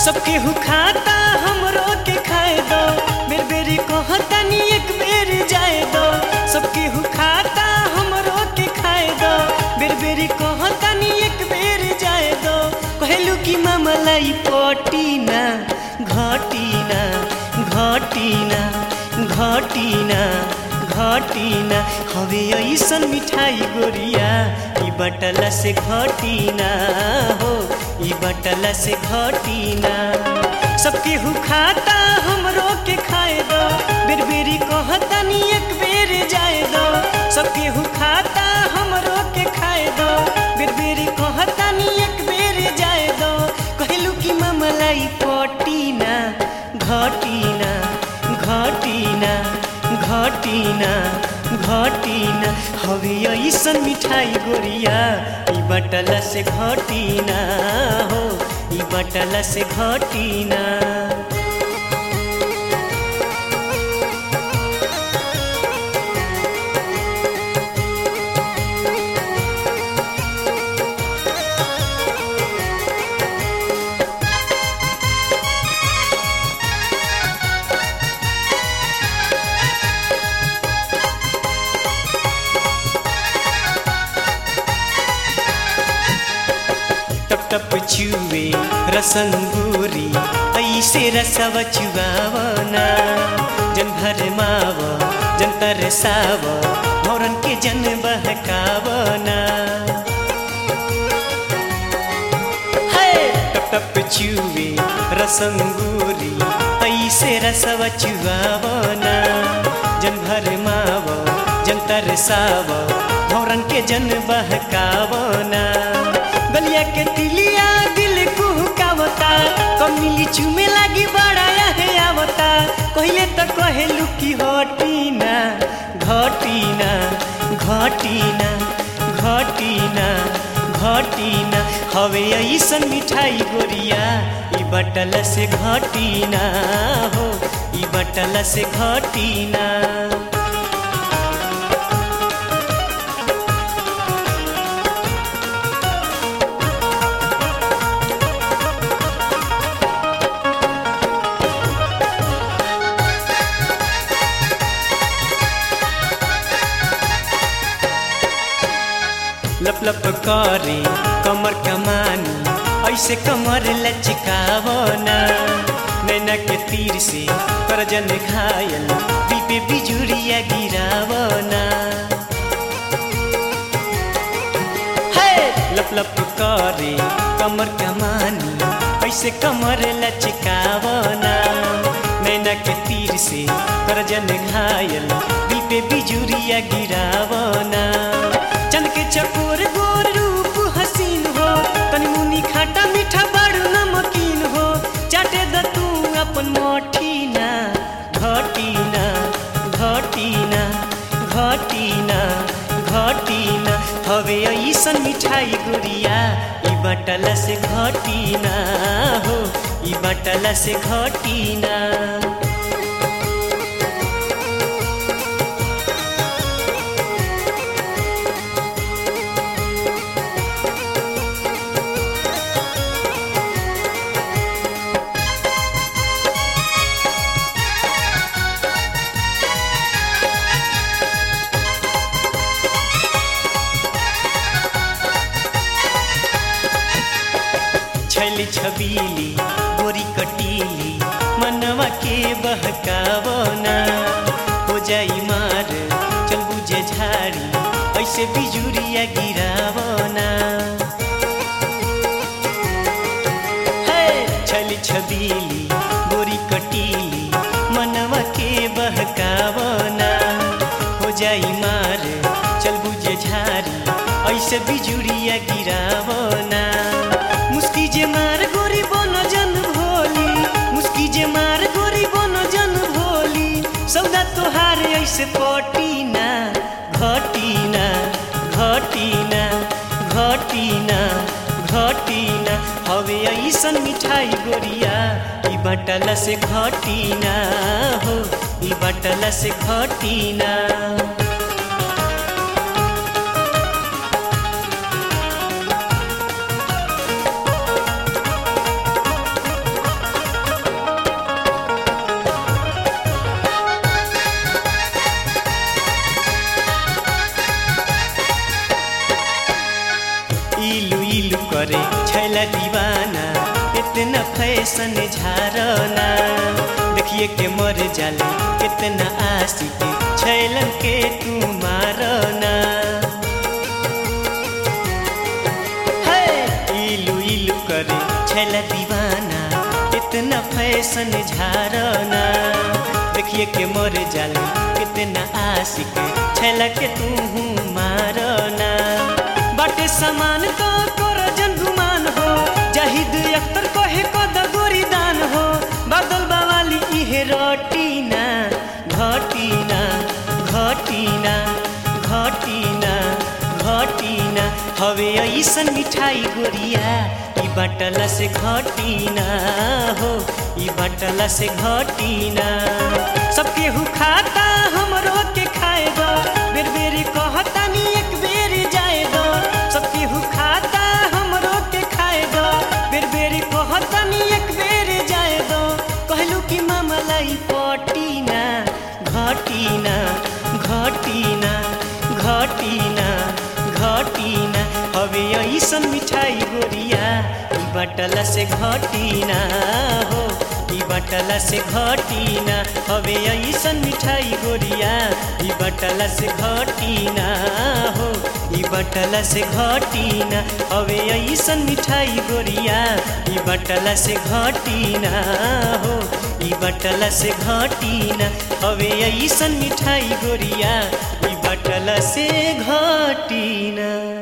सबके हु खाता हमरो के खाए दो बेर बेरी कहतनी एक बेर जाए दो सबके हु खाता हमरो के खाए दो बेर बेरी कहतनी एक बेर जाए दो कहलू कि मामलाई पटीना घटीना घटीना घटीना घटीना हवे ऐसन मिठाई गोरिया ई बटला से घटीना हो ई बटला से घटीना सबके हु खाता हमरो के खाए दो बेर बेरी कहतनी एक बेर जाए दो सबके हु खाता हमरो के खाए दो बेर बेरी कहतनी एक बेर जाए दो कहलू कि मामलाई पटीना घटीना घटीना घटीना घटीना हवे ऐसन मिठाई गोरिया ई बटला से घटीना हो ई बटला से घटीना टप टप चुवे रसंगूरी ऐसे रसव चुआवना जन भरमाव जन तरसाव भौरन के जन बहकावना है टप टप चुवे रसंगूरी ऐसे रसव चुआवना जन भरमाव जन तरसाव भौरन के जन बहकावना गलिया के तिलिया दिल कुहकावता कमिली चुमे लागी बड़ा है आवता कहले तो कहेलू कि हटीना घटीना घटीना घटीना घटीना हवे ऐसन मिठाई गोरिया ई बटल से घटीना हो ई बटल से घटीना लप लप करे कमर कमानी ऐसे कमर लचकावना नैना के तीर से करजन घायल पीपे बिजुरिया गिरावना है लप लप करे कमर कमानी ऐसे कमर लचकावना नैना के तीर से करजन घायल पीपे बिजुरिया गिरावना चंद के चकोर गोर रूप हसीन हो तनी मुनी खाटा मीठा बड़ नमकीन हो चाटे द तू अपन मोठीना घटीना घटीना घटीना घटीना हवे ऐसन मिठाई गुड़िया ई बटला से घटीना हो ई बटला से घटीना छैली छबीली गोरी कटीली मनवा के बहकावना हो जाई मार चल बुझे झाड़ी ऐसे बिजुरिया गिरावना है छैली छबीली गोरी कटीली मनवा के बहकावना हो जाई मार चल बुझे झाड़ी ऐसे बिजुरिया गिरावना मुस्की जे मार गोरी बनो जन भोली मुस्की जे मार गोरी बनो जन भोली सौदा तोहार ऐसे पटीना घटीना घटीना घटीना घटीना हवे ऐसन मिठाई गोरिया ई बटला से घटीना हो ई बटला से घटीना करे छैला दीवाना इतना फैशन झारना देखिए के मर जाले कितना आशिक छैलन के तू मारना है इलू इलू करे छैला दीवाना इतना फैशन झारना देखिए के मर जाले कितना आशिक छैला के तू मारना बाटे समान तो कर जन गुमान हो जाहिद अख्तर कहे को दगोरी दान हो बादल बावाली इहे रोटीना घटीना घटीना घटीना घटीना हवे ऐसन मिठाई गोरिया ई बाटला से घटीना हो ई बाटला से घटीना सब केहू खाता हमरो के खाए दो बेर बेर कहतानी एक बेर जाए दो सब केहू खाता हमरो के खाए दो बेर बेर कहतानी एक बेर जाए दो कहलू कि मामलाई पटीना घटीना घटीना घटीना घटीना हवे ऐसन मिठाई गोरिया ई बटला से घटीना हो ई बटला से घटीना हवे ऐसन मिठाई गोरिया ई बटला से घटीना हो ई बटला से घटीना हवे ऐसन मिठाई गोरिया ई बटला से घटीना हो ई बटला से घटीना हवे ऐसन मिठाई गोरिया ई बटला से घटीना